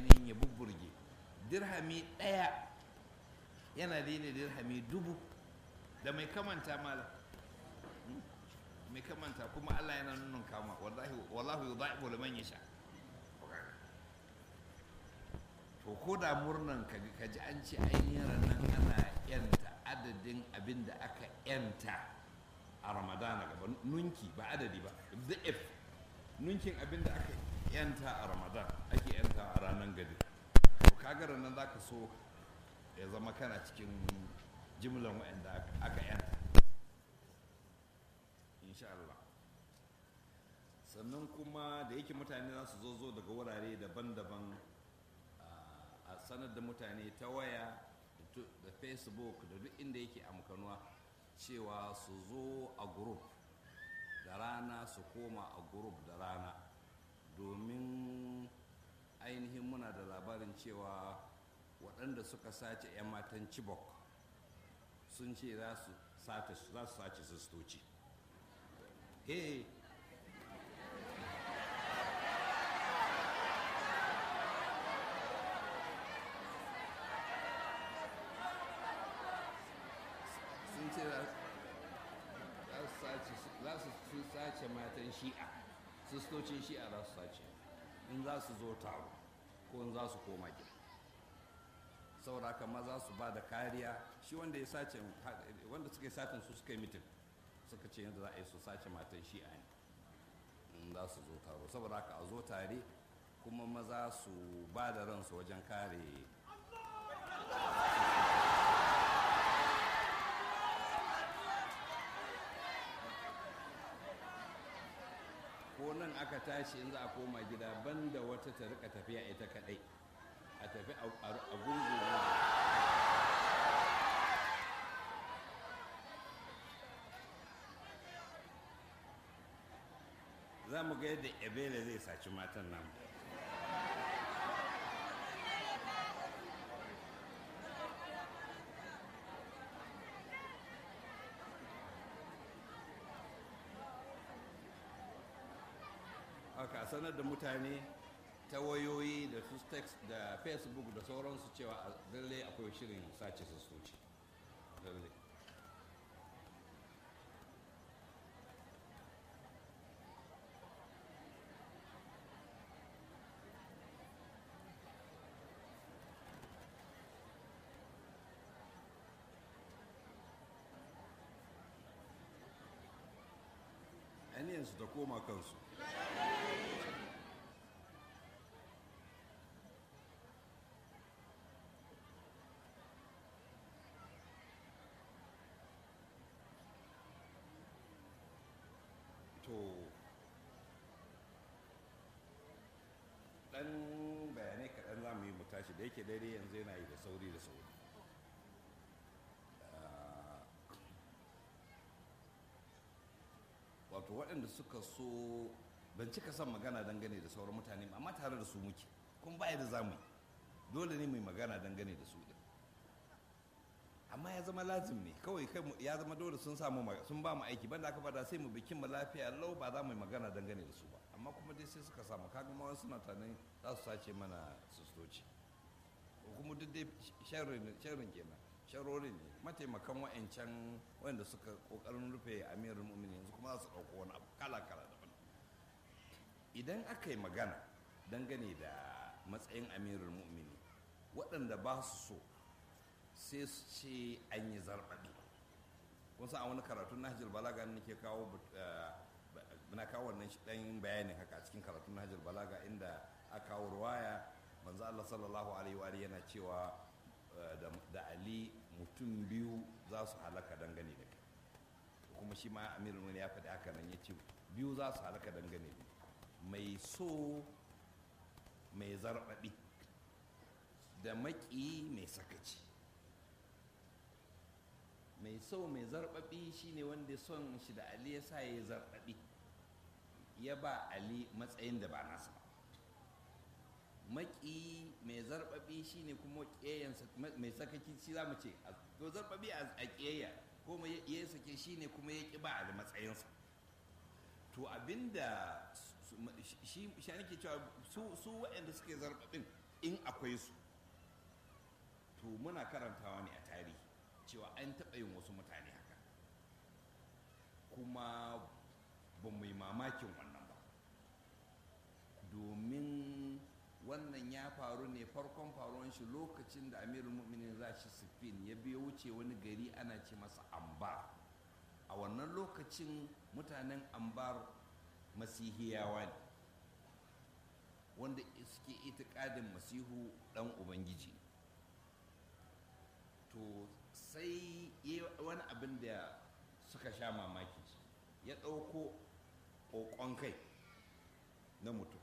ainihin ya bubburge dirhami ɗaya yana daidai dirhami dubu da mai kamanta mala mai kamanta kuma Allah yana nuna kama wallahi wallahu yudha'ifu liman yasha to ko da murnan ka ka ji an ce ainihin ranar ana yanta adadin abin da aka yanta a ramadana gaba nunki ba adadi ba if nunkin abin da aka yanta a ramadan ake yanta a ranar gadi to kaga ranar za ka so ya zama kana cikin jimlan waɗanda aka yanta insha Allah sannan kuma da yake mutane za su zo zo daga wurare daban-daban a sanar da mutane ta waya da facebook da duk inda yake amkanuwa cewa su zo a group da rana su koma a group da rana domin ainihin muna da labarin cewa waɗanda suka sace 'yan matan chibok sun ce za su sace sistoci hey sun ce za su sace matan shi'a sistocin shi'a za su sace in za su zo taro ko in za su koma gida sauraka maza su ba da kariya shi wanda ya sace wanda suka yi satin su suka yi mitin suka ce yadda za a yi su sace matan shi'a ne in za su zo taro saboda haka a zo tare kuma maza su ba da ransu wajen kare ko nan aka tashi in za a koma gida banda wata ta rika tafiya ita kadai a tafi a gungu za mu ga yadda ebele zai saci matan nan haka sanar da mutane ta wayoyi da su text da facebook da sauransu cewa a lalle akwai shirin sace sassoci lalle su ta koma kansu to dan bayanai kaɗan za mu yi mu tashi da yake daidai yanzu yana yi da sauri da sauri wato waɗanda suka so ban cika son magana dangane da sauran mutane amma tare da su muke kuma baya da zamu dole ne mai magana dangane da su din amma ya zama lazim ne kawai kai ya zama dole sun samu sun ba mu aiki banda aka bada sai mu bikin mu lafiya lau ba za mu yi magana dangane da su ba amma kuma dai sai suka samu kaga ma suna tunanin za su sace mana sistoci kuma duk dai sharrin kenan sharorin ne mataimakan wa'ancan wanda suka kokarin rufe amirin mu'mini yanzu kuma za su ɗauko wani abu kala kala daban idan aka yi magana dangane da matsayin amirin mu'mini waɗanda ba su so sai su ce an yi zarɓaɗi kun san a wani karatun nahjul balaga ne ke kawo na kawo wannan ɗan bayanin haka a cikin karatun nahjul balaga inda aka kawo ruwaya manzo Allah sallallahu alaihi wa yana cewa da Ali mutum biyu za su halaka dangane da kai kuma shi ma amirul ya faɗi haka nan ya ce biyu za su halaka dangane da mai so mai zarɓaɓi da maƙi mai sakaci mai so mai zarɓaɓi shine wanda son shi da ali ya sa ya yi zarɓaɓi ya ba ali matsayin da ba nasa ba maki mai zarbabi shine kuma ƙeyansa mai sakaki shi za mu ce to zarbabi a ƙeya ko mai ya sake shine kuma ya ƙi ba da matsayinsa to abinda shi shi nake cewa su waɗanda suke zarbabin in akwai su to muna karantawa ne a tarihi cewa an taɓa yin wasu mutane haka kuma ba mu yi mamakin wannan ba domin wannan ya faru ne farkon faruwan shi lokacin da amirul mu'minin zashi sifin ya biyo wuce wani gari ana ce masa ambar a wannan lokacin mutanen ambar masihiyawa ne wanda suke itikadin masihu dan ubangiji to sai wani abin da suka sha mamaki ya ɗauko ƙoƙon kai na mutum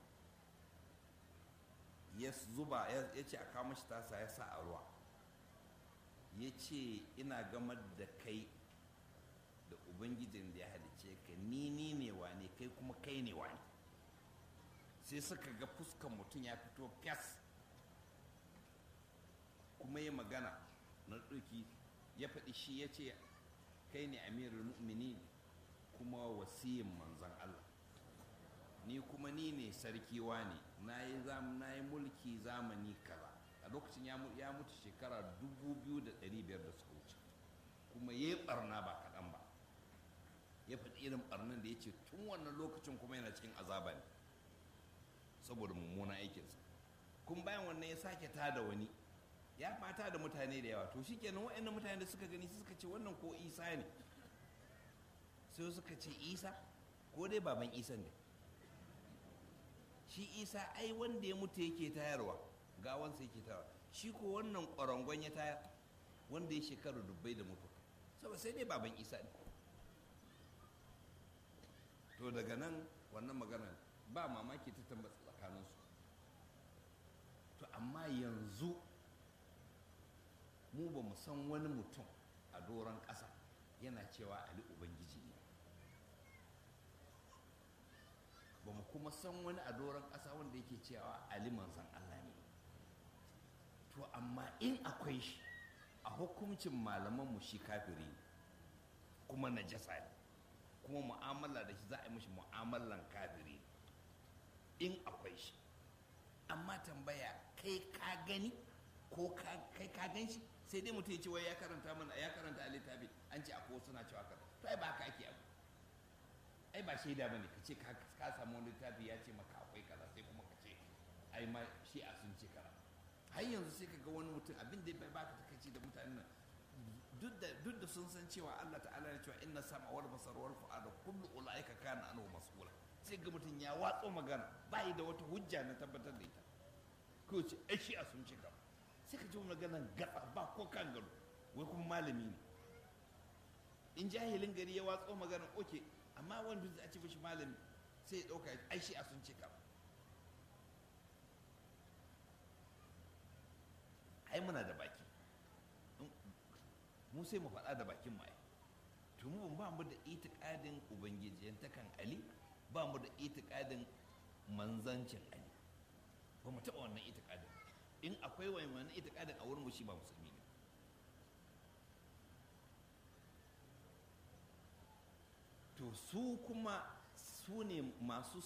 ya zuba ya ce a kama shi tasa ya sa a ruwa ya ce ina gamar da kai da ubangijin da ya halice ka ni ni ne wane kai kuma kai ne wane sai suka ga fuskan mutum ya fito fas kuma ya magana na ɗauki ya faɗi shi ya ce kai ne amirul mu'minin kuma wasiyin manzan Allah ni kuma ni ne sarki ne na yi mulki zamani kaza a lokacin ya mutu shekara 2,500 da suka wuce kuma ya yi barna ba kaɗan ba ya faɗi irin barnan da ya ce tun wannan lokacin kuma yana cikin azaba ne saboda mummunan aikinsa kun bayan wannan ya sake tada wani ya fata da mutane da yawa to shikenan waɗannan mutane da suka gani suka ce wannan ko isa ne sai suka ce isa ko dai baban isa ne shi isa ai wanda ya mutu yake tayarwa gawansa yake tayarwa shi ko wannan ƙwarangon ya tayar wanda ya shekaru dubbai da mutu saboda sai dai baban isa ne to daga nan wannan magana ba mamaki ta tambata tsakaninsu to amma yanzu mu ba mu san wani mutum a doron ƙasa yana cewa ali ubangiji ne ba mu kuma san wani a doron ƙasa wanda yake cewa ali manzan Allah ne to amma in akwai shi a hukuncin malamanmu shi kafiri ne kuma najasa ne kuma mu'amala da shi za a yi mashi mu'amalan kafiri in akwai shi amma tambaya kai ka gani ko kai ka gan shi sai dai mutum ya ce wai ya karanta mana ya karanta a littafi an ce akwai suna cewa kan to ai ba haka ake abu ai ba shaida bane ka ce ka samu wani littafi ya ce maka akwai kaza sai kuma ka ce ai ma shi a sun ce kaza har yanzu sai ka ga wani mutum abin da bai baka takaici da mutanen nan duk da sun san cewa Allah ta'ala ya cewa inna sama wal basar wal fu'ada kullu ulaika kana anhu mas'ula sai ga mutum ya watso magana ba da wata hujja na tabbatar da ita ko ce ai shi a sun ce kaza sai ka ji maganan gaba ba ko kan gado wai kuma malami ne in jahilin gari ya watso maganan oke amma wanda zai ci mishi malami sai ya ɗauka ai shi a sun ce kam ai muna da baki mu sai mu faɗa da bakin mai to mu ba mu da itikadin ubangijiyantakan ali ba mu da itikadin manzancin ali ba mu taɓa wannan itikadin in akwai wani itikadin a wurin shi ba musulmi ne to su kuma su ne masu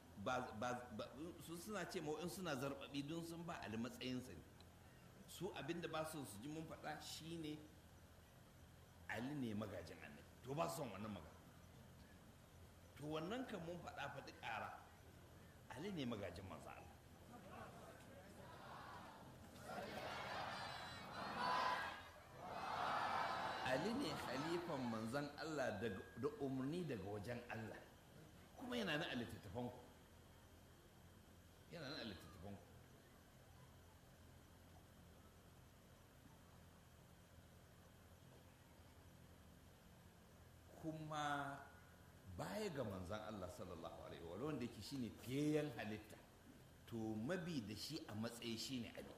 su suna ce in suna zarbabi don sun ba ali matsayinsa ne su abinda ba su su ji mun faɗa shine ali ne magajin annabi to ba su son wannan magana to wannan kan mun faɗa faɗi ƙara ali ne magajin manzo Allah Ali ne khalifan manzan Allah da umarni daga wajen Allah kuma yana na littattafanku yana na littattafanku kuma baya ga manzan Allah sallallahu alaihi wa wanda yake shine fiyayyen halitta to mabi da shi a matsayi shine Ali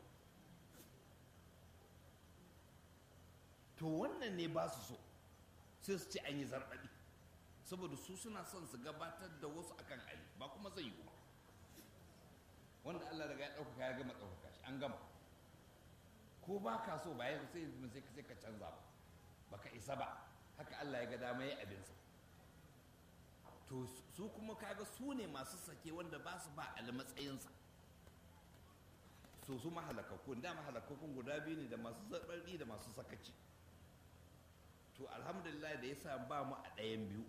to wannan ne ba su so sai su ce an yi zarɓaɗi saboda su suna son su gabatar da wasu akan ali ba kuma zai yi ba wanda Allah daga ya ɗaukaka ya gama ɗaukaka shi an gama ko ba ka so ba ya sai sai sai ka canza ba baka isa ba haka Allah ya ga dama ya abinsa to su kuma kaga su ne masu sake wanda ba su ba ali matsayinsa so su mahalakakkun da mahalakakkun guda biyu ne da masu zaɓarɗi da masu sakaci to alhamdulillah da ya sa ba mu a ɗayan biyu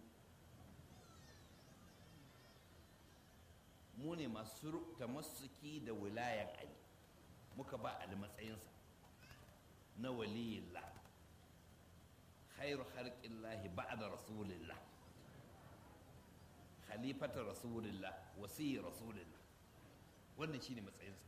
mu ne masu tamassuki da wilayan ali muka ba ali matsayinsa na waliyillah khairu harƙillahi ba'da rasulillah khalifata rasulillah wasiyi rasulillah wannan shine matsayinsa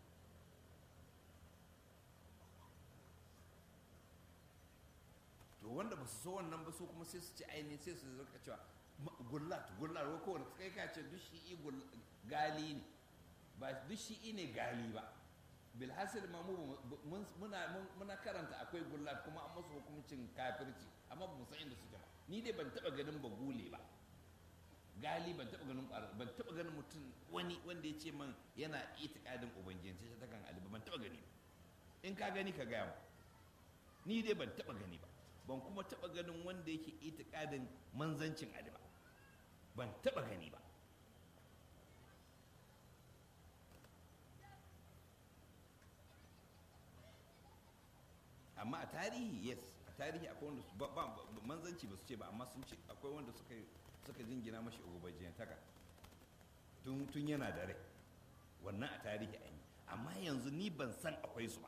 to wanda ba su so wannan ba su kuma sai su ci ainihin sai su rika cewa gullat gullat ko kowane kai ka ce duk shi'i gali ne ba duk shi'i ne gali ba bilhassil ma mu muna muna karanta akwai gullat kuma an masu hukuncin kafirci amma ba mu san inda suke ba ni dai ban taba ganin ba gule ba gali ban taba ganin ban taba ganin mutum wani wanda ya ce man yana itikadin ubangiji ta kan ali ban taba gani ba in ka gani ka gaya mu ni dai ban taba gani ba ban kuma taba ganin wanda yake itikadin manzancin ali ba ban taba gani ba amma a tarihi yes a tarihi akwai wanda ba, ba, manzanci ba su ce ba amma sun ce akwai wanda suka suka jingina mashi ubajiyantaka tun tun yana da rai wannan a tarihi an yi amma yanzu ni ban san akwai su ba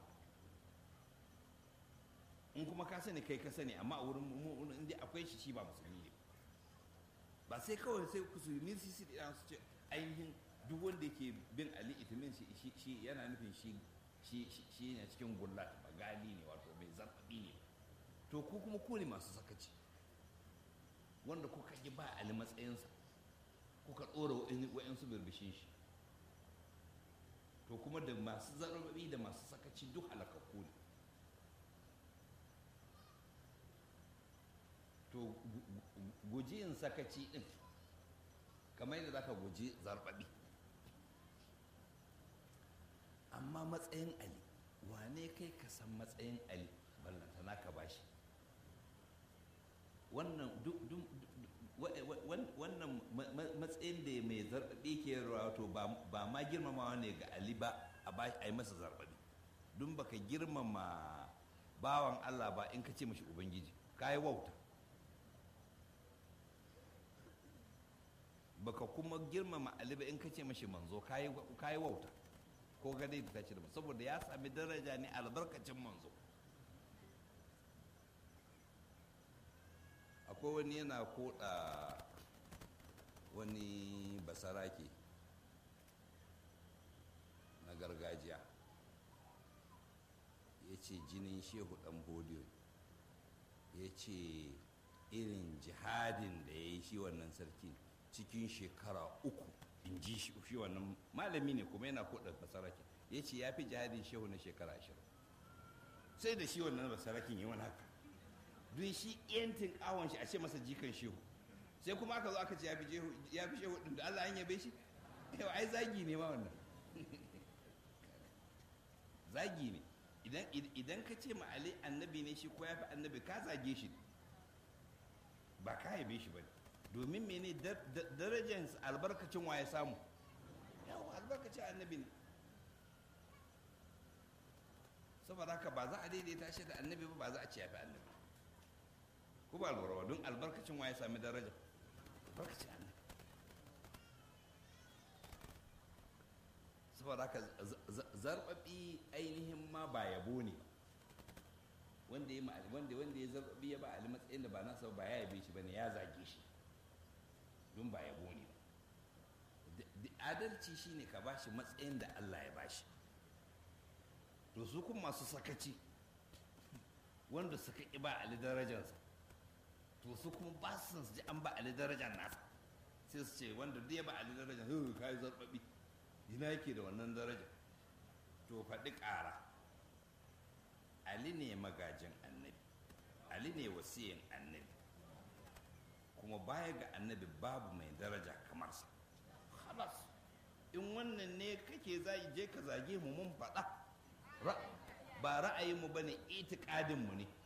in kuma ka sani kai ka sani amma a wurin mu inda akwai shi shi ba musulmi ne ba sai kawai sai ku su ni su su ce ainihin duk wanda yake bin ali itimin shi shi yana nufin shi shi shi ne cikin gullat ba gali ne wato mai zarfaɗi ne to ku kuma ku ne masu sakaci wanda kuka ji ba ali matsayinsa kuka ɗora wa'yansu birbishin shi to kuma da masu zarfaɗi da masu sakaci duk halakakku ne to guji yin sakaci ɗin kamar yadda za ka guji zarfaɗi amma matsayin ali wane kai ka san matsayin ali ballantana ka bashi wannan wannan matsayin da mai zarɓaɓi ke wato ba ma girmamawa ne ga ali ba a yi masa zarɓaɓi don baka girmama bawan allah ba in ka ce mashi ubangiji ka yi wauta baka kuma girmama ali ba in ka ce mashi manzo ka yi wauta ko gadai da tashi da saboda ya sami daraja ne albarkacin manzo akwai wani yana koda wani basarake na gargajiya ya ce jinin shehu dan bodiyo ya ce irin jihadin da ya yi shi wannan sarki cikin shekara uku in ji shi wannan malami ne kuma yana koda basarake ya ce ya fi jihadin shehu na shekara ashirin sai da shi wannan basarakin yi wani haka don shi yantin awon shi a ce masa jikan shehu sai kuma aka zo aka ce ya fi shehu din da Allah an yabe shi yau ai zagi ne ma wannan zagi ne idan ka ce ma Ali annabi ne shi ko ya fi annabi ka zage shi ba ka yabe shi ba ne domin mene darajar albarkacin wa ya samu yawa albarkacin annabi ne saboda haka ba za a daidaita shi da annabi ba ba za a ce ya fi annabi ko ba lura don albarkacin wa ya sami daraja albarkacin annabi saboda haka zarbabi ainihin ma ba yabo ne wanda ya wanda wanda ya zarbabi ya ba ali matsayin da ba nasa ba ya yabe shi bane ya zage shi don ba yabo ne adalci shine ka bashi matsayin da Allah ya bashi to su kuma masu sakaci wanda suka ƙi ba ali darajarsa to su kuma ba su ji an ba ali darajar nasa sai su ce wanda duk ya ba ali darajar hu ka yi zarbabi ina yake da wannan darajar to faɗi ƙara ali ne magajin annabi ali ne wasiyin annabi kuma baya ga annabi babu mai daraja kamar sa halas in wannan ne kake zai je ka zage mu mun faɗa ba ra'ayinmu ba ne itikadinmu ne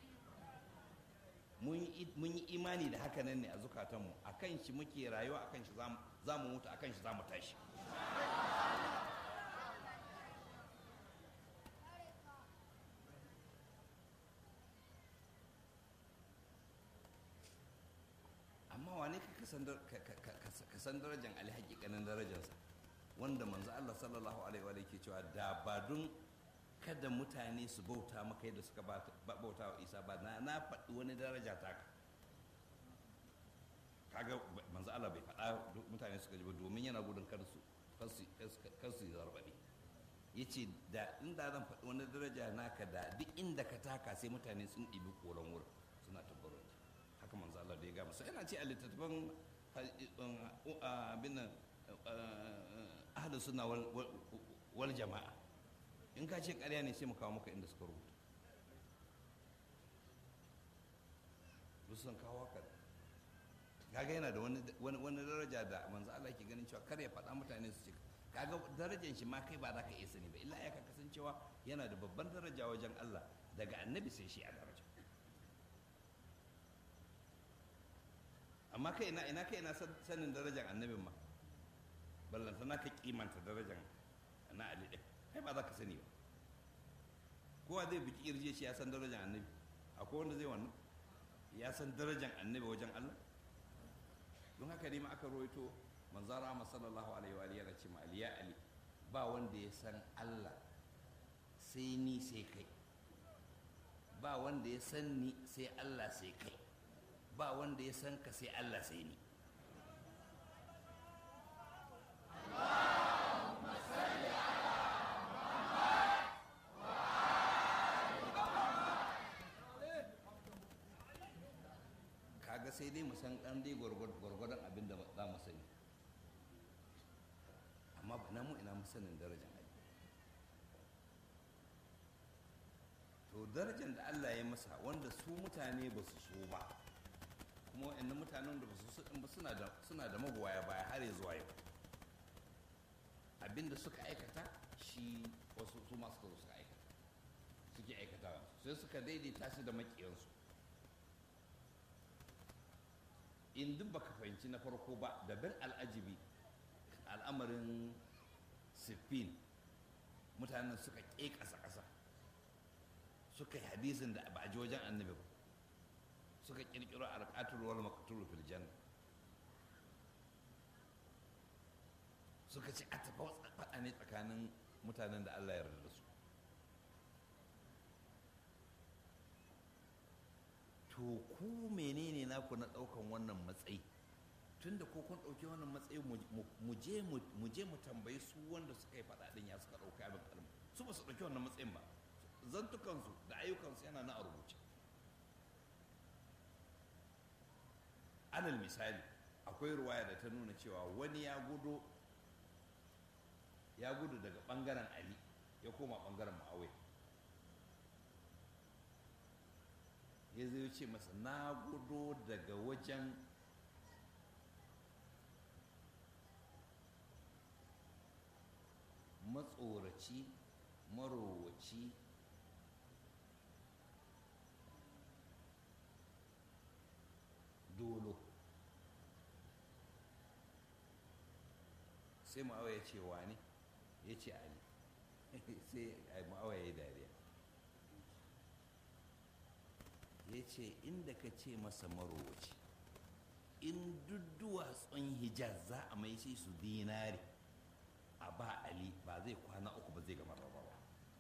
mun yi imani da haka nan ne a zukatanmu a kan shi muke rayuwa a kan shi za mu mutu a kan shi za mu tashi ka san darajar ali hakikanin darajarsa wanda manzo Allah sallallahu alaihi wa ke cewa da ba dun kada mutane su bauta maka yadda suka bauta wa isa ba na na faɗi wani daraja taka kaga manzo Allah bai faɗa mutane suka ji ba domin yana gudun kar su kar su zarbaɗe ya ce da inda zan faɗi wani daraja naka da duk inda ka taka sai mutane sun ɗibi koren wurin suna tabbarar haka manzo Allah da ya gama sai yana ce a littattafan abin nan ahlus sunna wal jama'a in ka ce ƙarya ne sai mu kawo maka inda suka rubuta wasu sun kawo haka kaga yana da wani daraja da manzo Allah ke ganin cewa kar ya faɗa mutane su ce kaga darajar shi ma kai ba za ka iya sani ba illa ya ka kasancewa yana da babban daraja wajen Allah daga annabi sai shi a daraja amma kai ina ina kai ina sanin darajar annabin ma ballanta na ka kimanta darajar na Ali ɗin kai ba za ka sani ba kowa zai biki irje shi ya san darajar annabi akwai wanda zai wannan ya san darajar annabi wajen Allah don haka ne ma aka roito manzara ma sallallahu alaihi wa alihi ce ma aliya ali ba wanda ya san Allah sai ni sai kai ba wanda ya san ni sai Allah sai kai ba wanda ya san ka sai Allah sai ni kaga sai dai mu san ɗan dai gwargwadon abin da za mu sani amma ba na mu ina mu sanin darajar ali to darajar da Allah ya masa wanda su mutane ba su so ba kuma wa'annan mutanen da ba su so ba suna da suna da magoya baya har ya zuwa yau abinda suka aikata shi wasu su masu kazo suka aikata suke aikatawa sai suka daidaita shi da makiyansu in duk baka fahimci na farko ba da bin al'ajibi al'amarin siffin mutanen suka ƙe ƙasa-ƙasa suka yi hadisin da ba a ji wajen annabi ba suka ƙirƙiro alƙatul wal maqtul fil janna suka ce a tafa faɗa ne tsakanin mutanen da Allah ya yarda da su to ku menene naku na ɗaukan wannan matsayi tunda ko kun ɗauki wannan matsayi mu je mu tambayi su wanda suka yi faɗa ɗin ya suka ɗauki abin kalma su ba su ɗauki wannan matsayin ba zantukansu da ayyukansu yana na a rubuce alal misali akwai ruwaya da ta nuna cewa wani ya gudu ya gudu daga ɓangaren ali ya koma ɓangaren ma'awai ya zai ce masa na gudu daga wajen matsoraci marowaci dolo sai ma'awa ya ce wani ya ce ali sai ma'awa ya yi dariya ya ce inda ka ce masa marowaci in duk duwatsun hijaz za a mai shi su dinari a ba ali ba zai kwana uku ba zai gama rabawa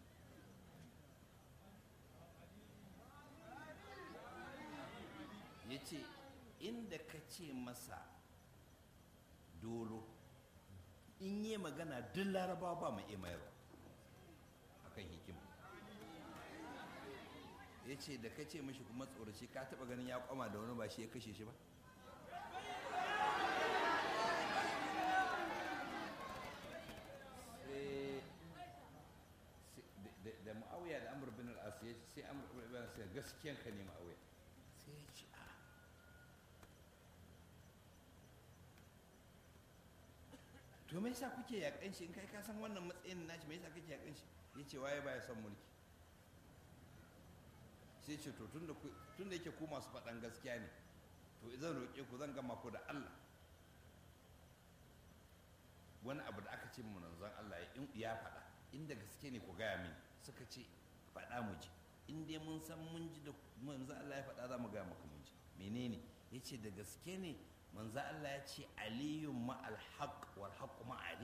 ya ce inda ka ce masa dolo in yi magana duk larabawa ba mai mayarwa akan hikima ya ce da ka ce mashi kuma tsoraci ka taba ganin ya kwama da wani ba shi ya kashe shi ba da ma'auya da amur bin al'as ya sai amur bin al'as ya gaskiyan ka ne ma'auya sai ya ce a to me yasa kuke yakan shi in kai ka san wannan matsayin nashi me yasa kake yakan shi ya ce waye baya son mulki sai ce to tun da yake ku masu faɗan gaskiya ne to zan roƙe ku zan gama ku da Allah wani abu da aka ce mu manzon Allah ya faɗa inda gaske ne ku gaya mini suka ce faɗa mu ji in dai mun san mun ji da manzon Allah ya faɗa za mu gaya maka mun ji menene ya ce da gaske ne manzo Allah ya ce aliyun ma'al haqq wal haqq ma'ali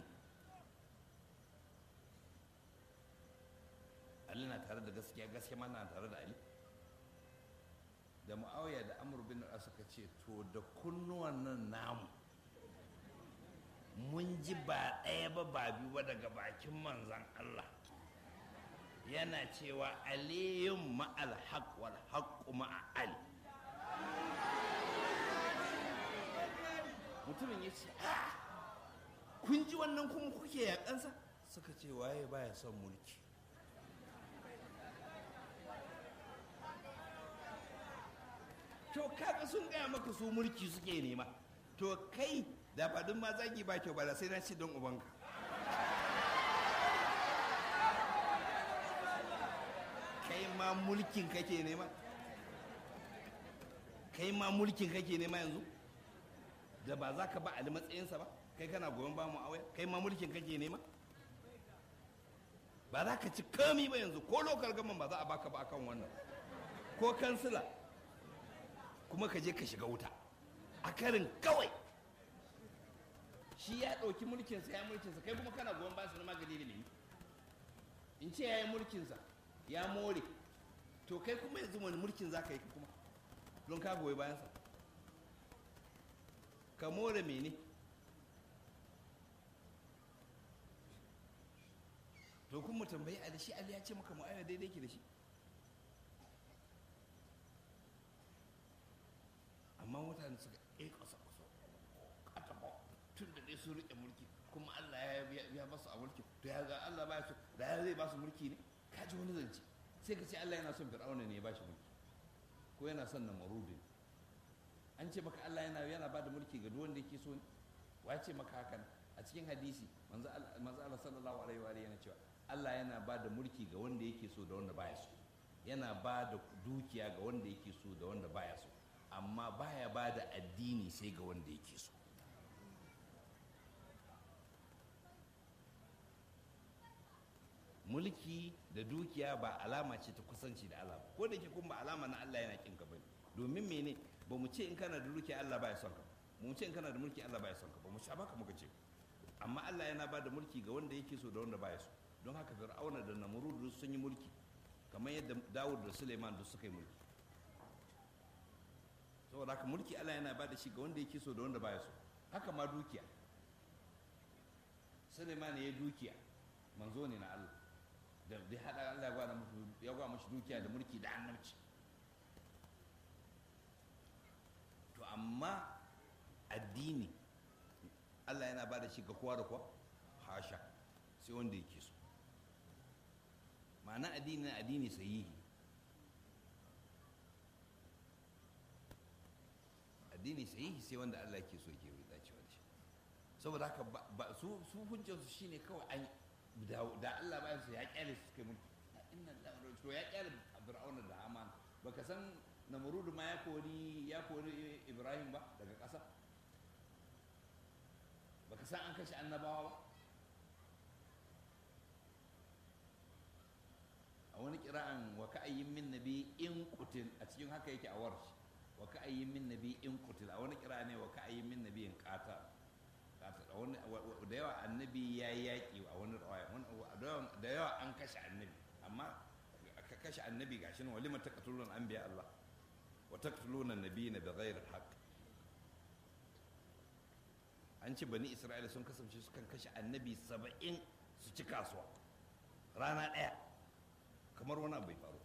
Ali na tare da gaskiya gaskiya ma na tare da Ali da Muawiya da Amr bin As suka ce to da kunnuwan nan namu mun ji ba ɗaya ba ba biyu ba daga bakin manzan Allah yana cewa aliyun ma'al haq wal haqqu ma'a ali mutumin ya ce a kun ji wannan kuma kuke yakansa suka ce waye baya son mulki to kaga sun gaya maka su mulki suke nema to kai da faɗin ma zagi ba kyau ba da sai na ce don ubanka kai ma mulkin kake nema kai ma mulkin kake nema yanzu da ba za ka ba ali matsayinsa ba kai kana goyon ba mu awaya kai ma mulkin kake nema ba za ka ci kami ba yanzu ko lokal gaman ba za a baka ba akan wannan ko kansila kuma ka je ka shiga wuta a karin kawai shi ya ɗauki mulkinsa ya mulkinsa kai kuma kana goyon basu na magani da nemi in ce ya yi mulkinsa ya more to kai kuma yanzu wani mulkin za ka yi kuma don ka goyi bayansa ka more mene to kun mu tambayi ali shi ali ya ce maka mu'ayyana daidai ke da shi amma mutane suka ƙe ƙasa ƙasa tun da dai sun riƙe mulki kuma Allah ya ba su a mulki to ya ga Allah ba su da ya zai ba su mulki ne ka ji wani zance sai ka ce Allah yana son fir'auna ne ya ba shi mulki ko yana son namarudin an ce maka Allah yana yana ba da mulki ga duk wanda yake so ne wa ce maka hakan a cikin hadisi manzo Allah sallallahu alaihi wa yana cewa Allah yana ba da mulki ga wanda yake so da wanda baya so yana ba da dukiya ga wanda yake so da wanda baya so amma baya ba da addini sai ga wanda yake so mulki da dukiya ba alama ce ta kusanci da Allah ko da ke kuma ba alama na Allah yana kinka bane domin mene ba mu ce in kana da dukiya Allah baya son ka ba mu ce in kana da mulki Allah baya son ka ba mu sha baka muka ce amma Allah yana ba da mulki ga wanda yake so da wanda baya so don haka Fir'auna da Namrud sun yi mulki kamar yadda Dawud da Suleiman duk suka yi mulki saboda haka mulki Allah yana ba da shi ga wanda yake so da wanda baya so haka ma dukiya Suleiman ya dukiya manzo ne na Allah da dai hada Allah ya gwada musu ya gwada mushi dukiya da mulki da annabci to amma addini Allah yana ba da shi ga kowa da kowa hasha sai wanda yake so ma'ana addini na addini sahihi addini sahihi sai wanda Allah ke so ke dacewa da shi saboda haka su su hujjarsu shine kawai an da Allah bayan su ya kyale su kai mulki inna to ya kyale fir'auna da haman baka san namrudu ma ya kori ya kori ibrahim ba daga ƙasa baka san an kashe annabawa ba a wani kira'an wa ka'ayyin min nabi in qutil a cikin haka yake a warshi wa ka'ayyin min nabi in qutil a wani kira'a ne wa ka'ayyin min nabi in qata da yawa annabi ya yi yaƙi a wani rawaya da yawa an kashe annabi amma ka kashe annabi gashi nan walima taqtulun anbiya Allah wa taqtuluna nabiyina bighayri haqq an ce bani Isra'ila sun kasance su kan kashe annabi saba'in su ci kasuwa rana ɗaya kamar wani abu bai faru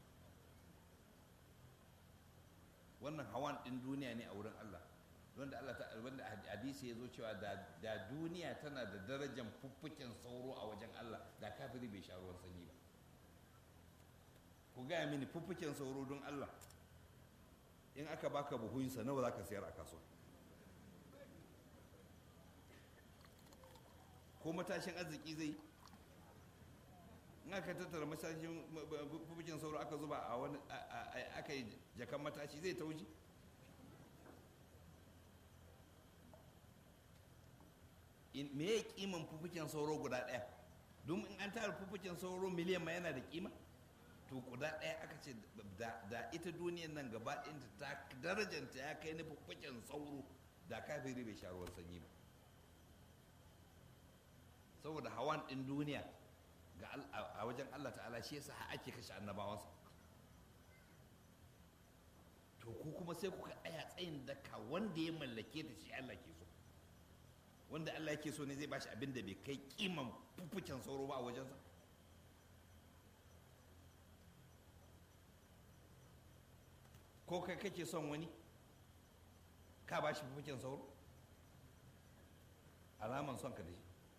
wannan hawan ɗin duniya ne a wurin Allah wanda Allah ta wanda hadisi ya zo cewa da duniya tana da darajar fuffuken sauro a wajen Allah da kafiri bai sha ruwan sanyi ba ku gaya mini fuffuken sauro don Allah in aka baka buhunsa nawa za ka sayar a kasuwa ko matashin arziki zai in aka tattara matashin fuffuken sauro aka zuba a wani aka yi jakan matashi zai tauji me ya kiman fufuken sauro guda ɗaya don in an tara fufuken sauro miliyan ma yana da kima to guda ɗaya aka ce da ita duniyan nan gaba ɗinta ta darajanta ya kai na fufuken sauro da kafiri bai sha ruwan sanyi ba saboda hawan ɗin duniya ga a wajen Allah ta'ala shi yasa ake kashe annabawansa to ku kuma sai kuka tsaya tsayin daka wanda ya mallake ta shi Allah ke so wanda Allah yake so ne zai bashi abin da bai kai kiman fuffuken sauro ba a wajensa ko kai kake son wani ka bashi fuffuken sauro alaman son ka da shi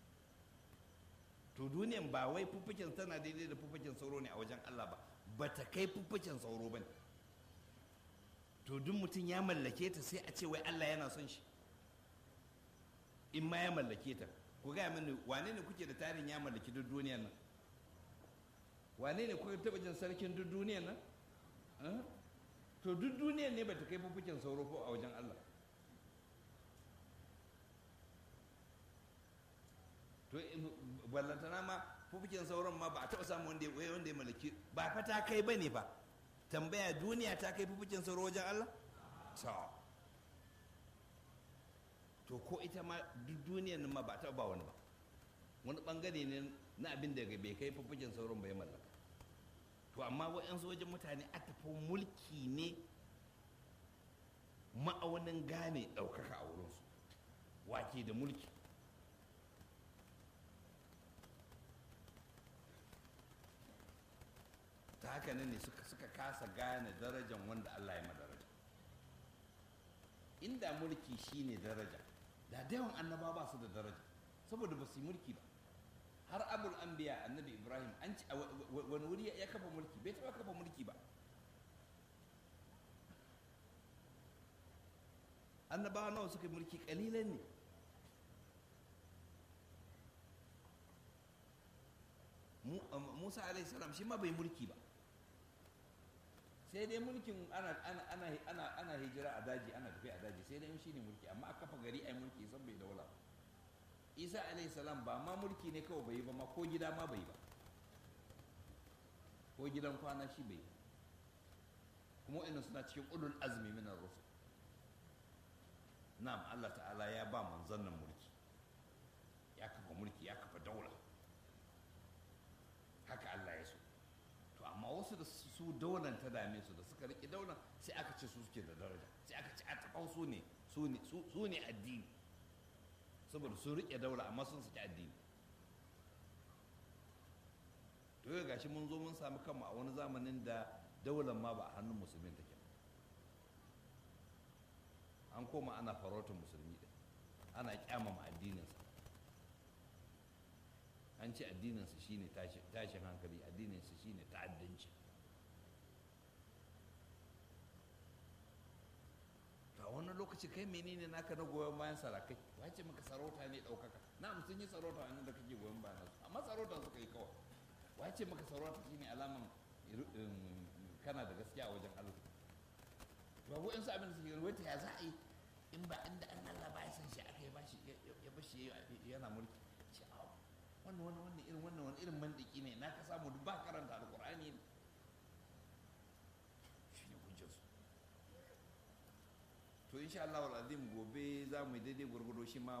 to duniyan ba wai fuffuken tana daidai da fuffuken sauro ne a wajen Allah ba ba ta kai fuffuken sauro ba ne to duk mutum ya mallake ta sai a ce wai Allah yana son shi in ma ya mallake ta ku gaya mini wane ne kuke da tarin ya mallaki duk duniyan nan wane ne kuka taɓa jin sarkin duk duniyan nan to duk duniyan ne ba ta kai fuffuken sauro ko a wajen Allah to ballantana ma fufukin sauran ma ba a taɓa samu wanda ya wanda ya mallaki ba fa ta kai ba ne ba tambaya duniya ta kai fufukin sauro wajen Allah to to ko ita ma duk duniyan nan ma ba ta ba wani ba wani bangare ne na abin da bai kai fufukin sauran bai mallaka to amma wa'yansu wajen mutane a tafi mulki ne ma'aunin gane ɗaukaka a wurinsu wake da mulki ta haka nan ne suka suka kasa gane darajan wanda Allah ya madaraja inda mulki shine daraja da yawan annaba ba su da daraja saboda ba su yi mulki ba har abul anbiya annabi ibrahim an ci wani wuri ya kafa mulki bai taba kafa mulki ba annabawa nawa suka yi mulki kalilan ne musa alaihi salam shi ma bai mulki ba sai dai mulkin ana ana ana ana ana hijira a daji ana tafi a daji sai dai shi ne mulki amma a kafa gari ai mulki san bai daula isa alaihi salam ba ma mulki ne kawai bai yi ba ma ko gida ma bai yi ba ko gidan kwana shi bai yi kuma wa'annan suna cikin ulul azmi min ar-rusul na'am Allah ta'ala ya ba manzon nan mulki ya kafa mulki ya kafa daula haka Allah ya so to amma wasu da su daular ta dame su da suka riƙe daular sai aka ce su suke da daraja sai aka ce a taɓa su ne su ne addini saboda sun riƙe daula amma sun saki addini to yau gashi mun zo mun sami kanmu a wani zamanin da daular ma ba a hannun musulmin take an koma ana farautar musulmi ɗin ana kyamama addininsa an ce addininsa shine tashin hankali addininsa shine ta'addanci to a wani lokaci kai menene naka na goyon bayan sarakai wace maka sarauta ne ɗaukaka na sun yi sarauta a da kake goyon bayan su amma sarauta suka yi kawai wace maka sarauta shine alaman kana da gaskiya a wajen Allah ba ko su abin da suke wata ya za a yi in ba inda an Allah ba ya san shi aka yi ba shi ya bashi yana mulki ce wannan wannan wannan irin wannan wani irin mandiki ne na ka samu duk ba karanta alqur'ani ne shi ne hujjar su to insha Allah wal azim gobe za mu yi daidai gurgudo shi ma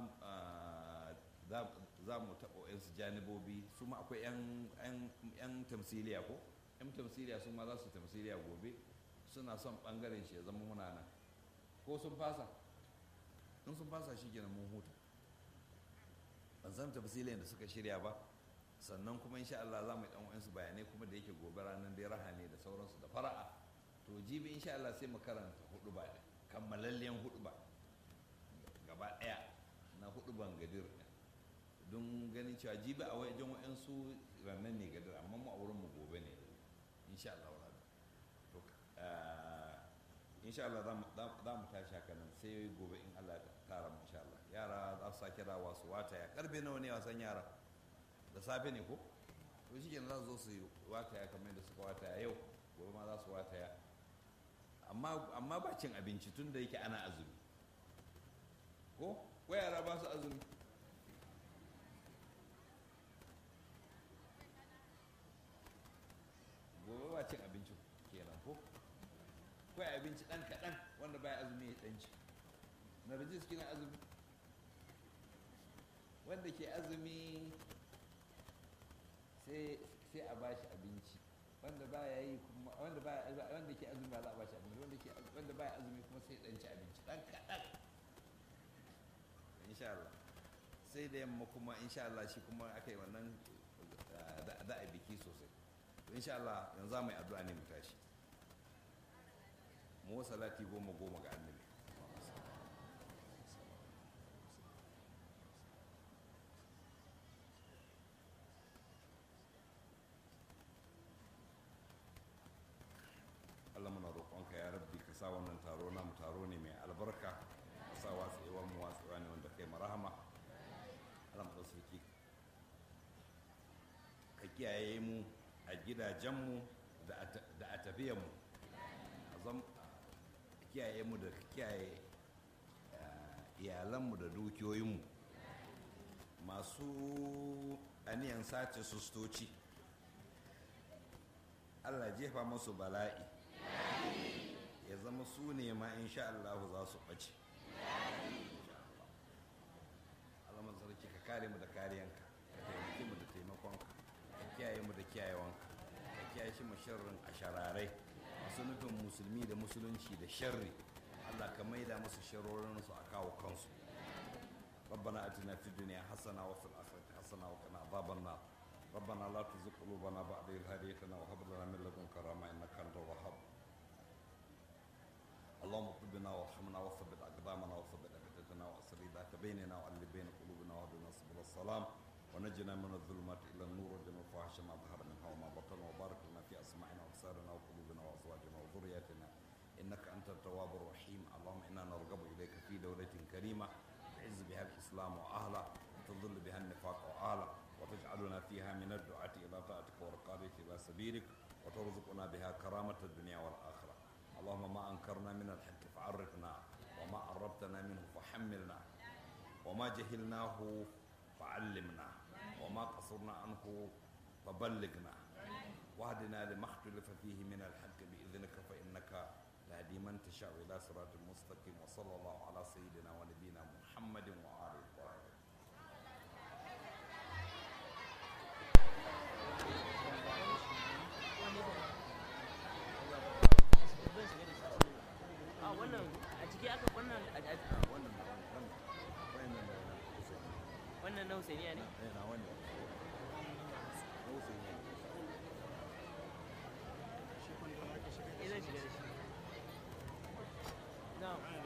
za mu taɓa yan su janibobi su ma akwai yan tamsiliya ko yan tamsiliya su ma za su tamsiliya gobe suna son bangaren shi ya zama muna nan ko sun fasa in sun fasa shi kenan mun huta ban san tafsilin da suka shirya ba sannan kuma insha Allah za mu yi dan wayansu bayanai kuma da yake gobe ranar dai raha ne da sauransu da fara'a to jibi insha Allah sai mu karanta hudu ba da kammalallen hudu ba gaba daya na hudu ban gadir don ganin cewa jibi a wajen wayansu ranar ne gadir amma mu a wurin mu gobe ne insha Allah to insha Allah za mu tashi haka nan sai gobe in Allah ya kara mu insha Allah yara za su sake rawa su wataya karfe nawa ne wasan yara da safe ne ko to shi kenan za su zo su yi wataya kamar da suka wataya yau gobe ma za su wataya amma ba cin abinci tun da yake ana azumi ko ko yara ba su azumi gobe ba cin abinci kenan ko kawai abinci ɗan kaɗan wanda baya azumi ya ɗanci narjis kina azumi wanda ke azumi sai sai a bashi abinci wanda baya yi kuma wanda baya wanda ke azumi ba za a bashi abinci wanda ke wanda baya azumi kuma sai dan ci abinci dan kadan insha Allah sai da yamma kuma insha Allah shi kuma aka yi wannan da a biki sosai insha Allah yanzu za mu yi addu'a ne mu tashi mu salati goma goma ga annabi Allah muna roƙonka ya rabbi ka sa wannan taro namu taro ne mai albarka ka sa watsewar mu watsewa ne wanda kai marahama Allah mu sarki ka kiyaye mu a gidajenmu da a tafiyanmu a zam kiyaye mu da kiyaye iyalanmu da dukiyoyinmu masu aniyan sace sustoci allah jefa masu bala'i ya zama su ne ma insha Allah za su ɓace alamar sarki ka kare mu da kariyanka ka taimake mu da taimakonka ka kiyaye mu da kiyayewanka ka kiyaye shi sharrin a shararai masu nufin musulmi da musulunci da sharri Allah ka maida musu sharorinsu a kawo kansu ربنا اتنا في الدنيا حسنه وفي الاخره حسنه وقنا عذاب النار ربنا لا تزغ قلوبنا بعد إذ هديتنا وهب لنا من لدنك رحمه انك انت الوهاب اللهم اغفر بنا وارحمنا وثبت اقدامنا وثبت ابدتنا واسر ذات بيننا والف بين قلوبنا واهدنا سبل السلام ونجنا من الظلمات الى النور وجنا الفواحش ما ظهر منها وما بطن وبارك لنا في اسماعنا وابصارنا وقلوبنا وازواجنا وذرياتنا انك انت التواب الرحيم اللهم انا نرغب اليك في دوله كريمه تعز بها الاسلام واهله وتذل بها النفاق واهله وتجعلنا فيها من الدعاة الى طاعتك والقادة الى سبيلك وترزقنا بها كرامة الدنيا والاخره اللهم ما انكرنا من الحق فعرفنا وما عرفتنا منه فحملنا وما جهلناه فعلمنا وما قصرنا عنه فبلغنا واهدنا لما اختلف فيه من الحق باذنك فانك تهدي من تشاء الى صراط مستقيم وصلى الله على سيدنا ونبينا محمد وآله الطاهرين a wannan a ciki aka wannan a- a- wannan na wannan wannan na kusa wannan na Husainiya ne ne na wannan kusa ne eh zan shiga da shi na'am